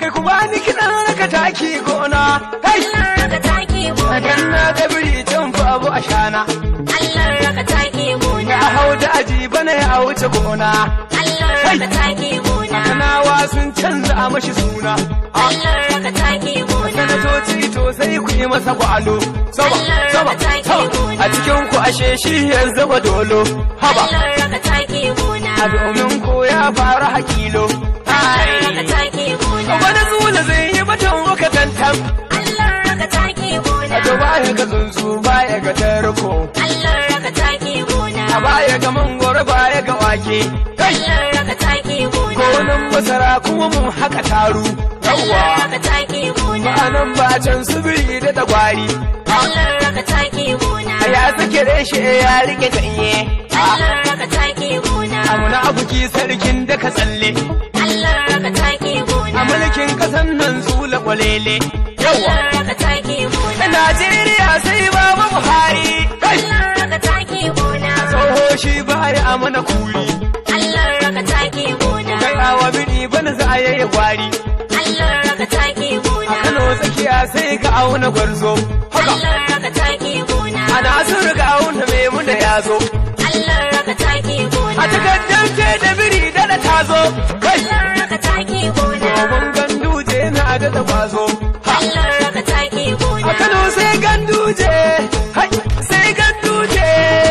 kai ku bani kiɗan raka taki gona kai Allah raka taki gona dan na ga biri can babu a shana Allah raka taki gona ya hau da aji bana ya wuce gona Allah raka taki gona kanawa sun canza mashi suna Allah raka taki gona sanatoci to sai ku yi masa gwalo sama sama sama a cikin ku ashe shi ya zama dolo haba Allah raka taki gona a domin ko ya fara hakilo Allah raka taki gona wani zula zai yi batun muka tantam Allah raka taki gona a baya ga tsuntsu baya ga tarko Allah raka taki gona a baya ga mangoro baya ga wake kai Allah raka taki gona gonan masara kuma mun haka taru Allah yawwa raka taki gona ma'anan bacin subiri da dagwari Allah raka taki gona a ya sake reshe ya rike ganye Allah raka taki gona amuna abuki sarkin da ka tsalle Allah raka taki gona a mulkin kasan nan zula kwalele yawa Allah raka taki gona na Najeriya sai baba Buhari kai Allah raka taki gona tsoho shi baya a mana kuri Allah raka taki gona kai awa bini bana za a yayi gwari Allah raka taki a gona Kano tsakiya sai ka auna gwarzo haka Allah raka taki gona a Nasiru ga auna Maimuna ya zo Allah raka taki gona a takardar ce da biri da da tazo kai Allah raka taki gona domin ganduje na da da kwazo ha Allah raka taki gona a Kano sai ganduje hai sai ganduje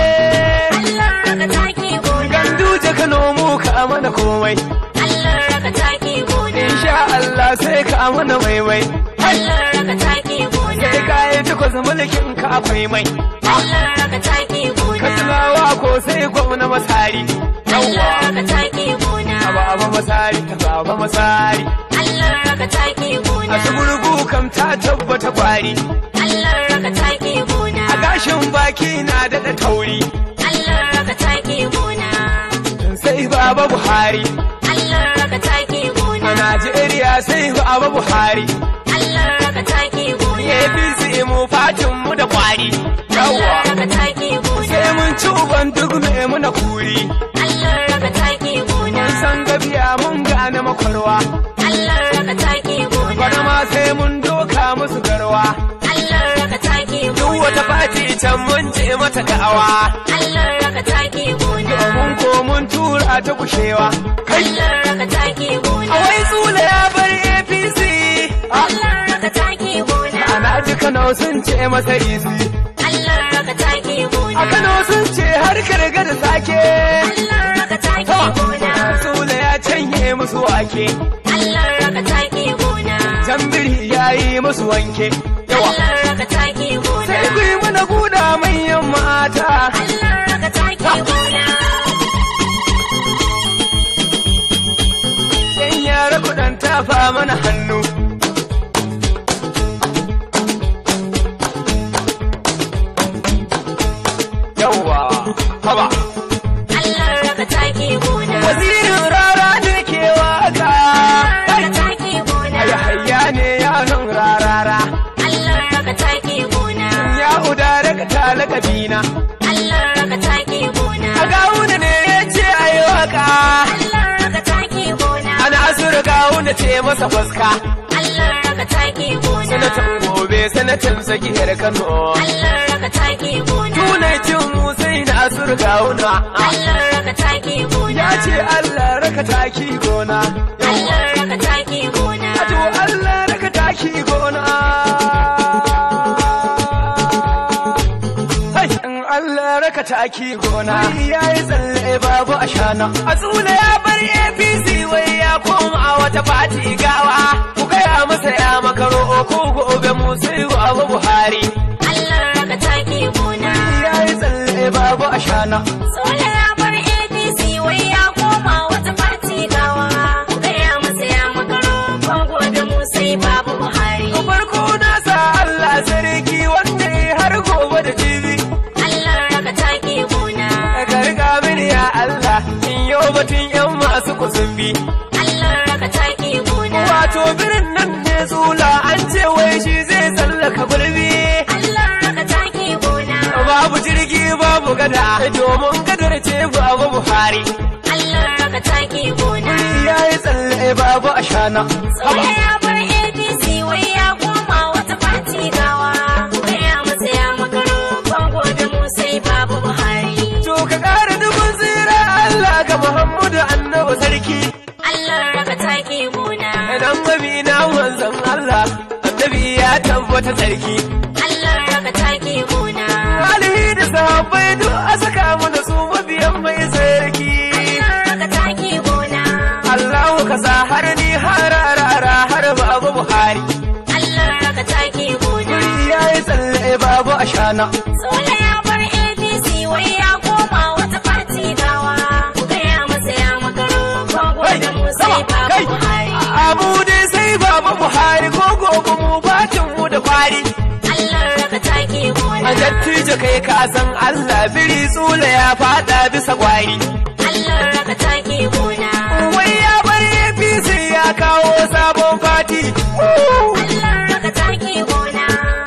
Allah raka taki gona ganduje Kano mu ka mana komai Allah raka taki gona insha Allah sai ka mana maimai Allah raka taki gona sai ka yi takwas mulkin ka akwai mai Allah raka taki gona Katsinawa ko sai gwamna masari Allah yawwa raka taki gona aba aba masari ka aba masari Allah raka taki gona a su gurgu kam ta tabbata kwari Allah raka taki gona a gashin baki na daɗa tauri Allah raka taki gona sai baba buhari Allah raka taki a gona najeriya sai baba buhari Allah raka taki gona apc mu fatin mu da kwari Allah yawwa raka taki gona sai mun ci uban duk mai muna kuri Allah raka taki gona mun san gabiya mun gane makwarwa Allah raka taki gona bana ma sai mun doka musu garwa Allah raka taki duk gona wata fati can mun ce mata da'awa Allah raka taki gona domin ko mun tura ta kushewa kai Allah raka taki gona a wai tsula ya bar apc Allah raka taki gona ana ji kano sun ce masa izi Allah raka taki gona a kano sun ce har karga da sake Allah raka taki gona tsula ya canye musu wake Allah raka taki gona jambiri ya yi musu wanke yawa Allah raka taki gona sai ku yi mana guda manyan mata Allah raka taki gona yan yara kudan tafa mana hannu yawa haba Allah raka taki gona wazirin rara ne ke waka raka taki gona yahaya ne yaron rarara Allah raka taki gona ya udare ka talaka bina Allah raka taki gona a gawuna ne ya ce a yi waka Allah raka taki gona ana asura gawuna ce masa fuska Allah raka taki gona sanatan gobe sanatan tsakiyar kano Allah raka taki gona tunai cin musai na asura gawuna Allah raka taki gona ya ce allah raka taki gona Allah raka taki gona Ajo Allah raka taki gona. Hai, in Allah raka taki gona. Ya yi tsalle babu a shana. A tsula ya bar APC wai ya koma a wata fati gawa. Ku gaya masa ya makaro ko gobe mu sai abu Buhari. Allah raka taki gona Ya yi tsalle babu a shana. Sola ya bar APC wai ya koma wata fati gawa ku gaya masa ya makaro kan gobe mu sai babu Buhari Farko na sa Allah sarki wanda ya har gobe da jibi. Allah raka taki gona Ka riga mini ya Allah in yau batun yan masu kusumbi. Allah raka taki gona Wato birin nan ne tsula an ce wai shi zai tsallaka gulbi. Allah raka taki gona Babu jirgi babu gada domin gadar ce babu Buhari. Allah raka taki gona Ya yi tsalle babu ashana. Sola ya bar sarki Allah raka taki gona. idan mabi na manzon Allah annabi ya tabbata sarki Allah raka taki gona. alihi da sahabbai duk a saka mana su mabiyan mai sarki Allah raka taki gona. Allahu ka sa har ni hararara har babu Buhari Allah raka taki gona. ya yi tsalle babu ashana Sola ya bar APC wai ya koma wata fati gawa. Ku gaya masa ya makaro. Kongo da mu sai babu kai Buhari. abu dai sai babu Buhari ko gobe mu batin mu da kwari Allah raka taki gona. a dattijo kai ka san Allah biri tsula ya fada bisa gwari Allah raka taki gona. wai ya bar APC ya kawo sabon fati Allah raka taki gona.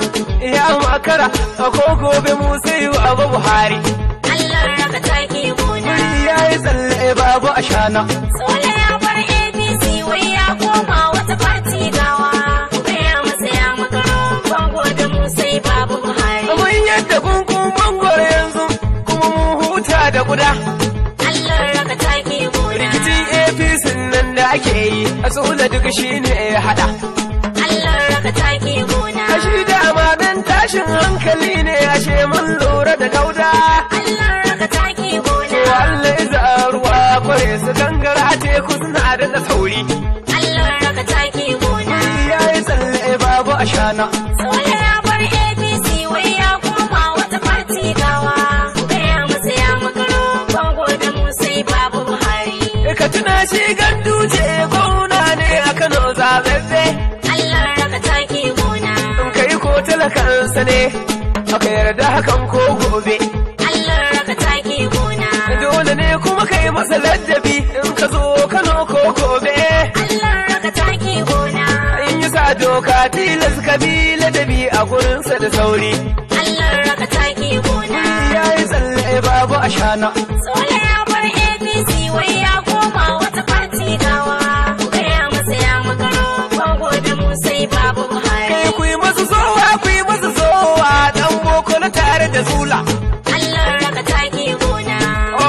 ya makara a ko gobe mu sai babu Buhari Allah raka taki gona. ya yi tsalle babu ashana Sola ya bar APC wai ya koma wata fati gawa. Ku gaya masa ya makaro. Kongo da mu sai babu Buhari. mun yadda kunkun mangoro yanzu kuma mun huta da guda Allah raka taki gona. rikicin apc nan da ake yi a tsula duk shi ne ya hada Allah raka taki gona. kashi dama dan tashin hankali ne ashe mun lura da kauda Allah raka taki gona. to Allah iza ruwa kware su gangara teku suna da da sauri Allah raka taki gona. ya yi tsalle babu ashana Sola ya bar APC wai ya koma wata fati gawa. Ku gaya masa ya makaro. Kongo da mu sai babu Buhari. ka tuna shi gandu ce gona ne a kano zababbe Allah raka taki gona. in kai ko talakansa ne aka yarda hakan ko gobe Allah raka taki gona. dole ne kuma kai masa ladabi in ka zo kano ko gobe Allah raka taki gona. in yi sa doka tilas ka bi ladabi a gurinsa da sauri Allah raka taki gona. ya yi tsalle babu ashana Sola ya bar APC wai ya koma wata fati gawa. Ku gaya masa ya makaro. Kongo da mu sai babu Buhari. kai ku yi masu zowa ku yi masu zowa dan boko na tare da zula Allah raka taki gona.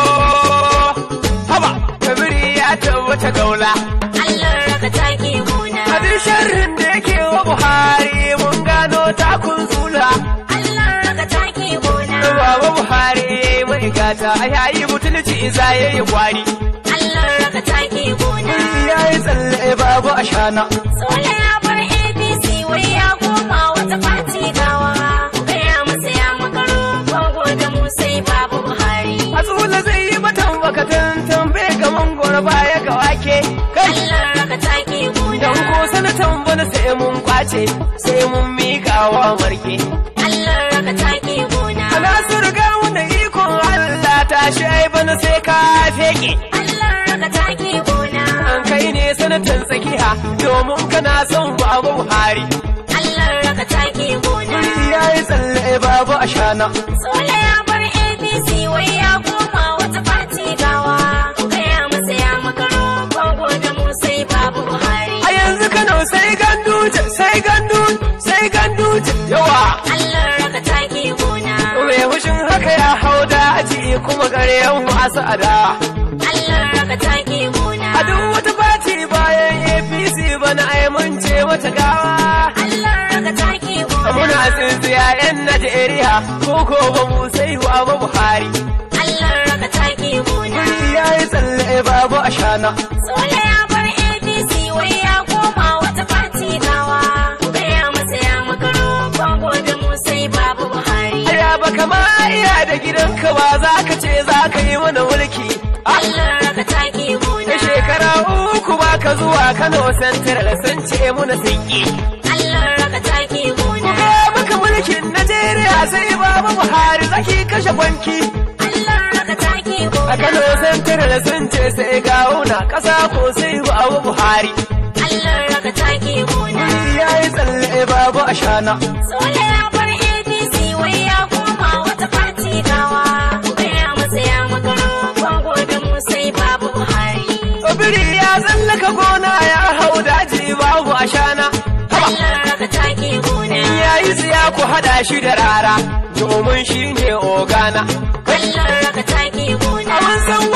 oh haba kabiri ya tabbata gaula Allah raka taki gona. abin sharrin da yake wa buhari mun gano takun zula Allah raka taki gona. baba buhari mai gata yayi butulci za yayi kwari Allah raka taki gona. ya yi tsalle babu ashana Sola ya bar APC wai ya koma wata fati gawa. Ku gaya masa ya makaro. Kongo da mu sai babu Buhari. Azula zai yi matan bakatan tambe ga mangoro baya ga wake kai Allah raka taki gona. dan ko sanatan bana sai mun kwace sai mun mika wa marke Allah raka taki gona. ana su riga wanda ikon Allah ta ai bana sai ka feke Allah raka taki gona. an kai ne sanatan tsakiya domin kana son babu Buhari Allah raka taki gona. ya yi tsalle babu ashana Sola ya bar APC wai ya koma wata fati gawa. Ku gaya masa ya makaro. Kongo da mu sai babu Buhari. a yanzu Kano sai ganduje sai ganduje sai ganduje yawa Allah raka taki gona. mai hushin haka ya hau daji kuma gare yan wasu adawa Allah raka taki gona. A duk wata fati bayan APC bana ai mun ce mata gawa. Allah raka taki gona. Muna tsintsiya 'yan Najeriya ko ko ba mu sai wa ba Buhari. Allah raka taki gona. Ya yi tsalle babu ashana. Sola ya bar APC wai ya koma wata fati gawa. Ku gaya masa ya makaro. Kongo da mu sai babu Buhari. Aya ba kama iya da gidanka ba za ka ce za ka yi mana mulki. Ah, Allah raka taki gona. Da shekara uku ba ka zuwa Kano Central sun ce muna sun yi. Allah raka taki gona. Ga maka mulkin Najeriya sai babu Buhari zaki kashe banki. Allah raka taki gona. A Kano Central sun ce sai gawuna ƙasa ko sai babu Buhari. Allah raka taki gona. Ya yi tsalle babu ashana. Sola ya bar APC wai ya koma wata fati gawa. Ku gaya masa ya makaro. Kongo da mu sai babu Buhari. Biri ya tsallaka gona ya hau daji babu ashana. Haba, Allah raka taki gona. ya yi tsiya ku haɗa shi da rara, domin shi ne ogana. Allah raka taki gona. Mun san waɗanda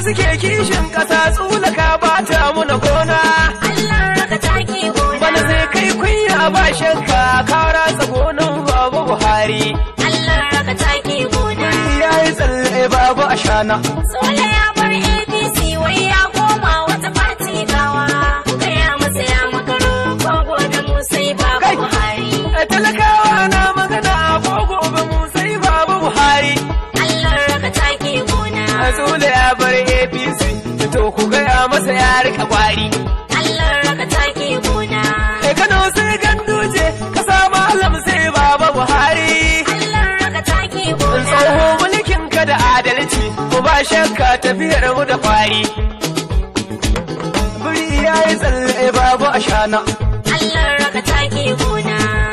suke kishin ƙasa tsulaka ba ta muna gona Allah raka taki gona. bana sai kai kunya ba shakka ka ratsa gonan babu buhari Allah raka taki gona. ya yi tsalle babu ashana Sole ya bar APC wai ya koma wata fati gawa. Gaya masa ya makaro ko gobe mu sai babu Kai. Buhari. talakawa na magana ko gobe mu sai babu buhari Allah raka taki gona. Azula ya bar APC to ku gaya masa ya rika kwari Allah raka taki gona. kai Kano sai ganduje kasa malam sai baba buhari Allah raka taki gona. tsoho mulkin ka da adalci ko ba shakka tafiyar mu da kwari buri ya yi tsalle babu ashana Allah raka taki gona.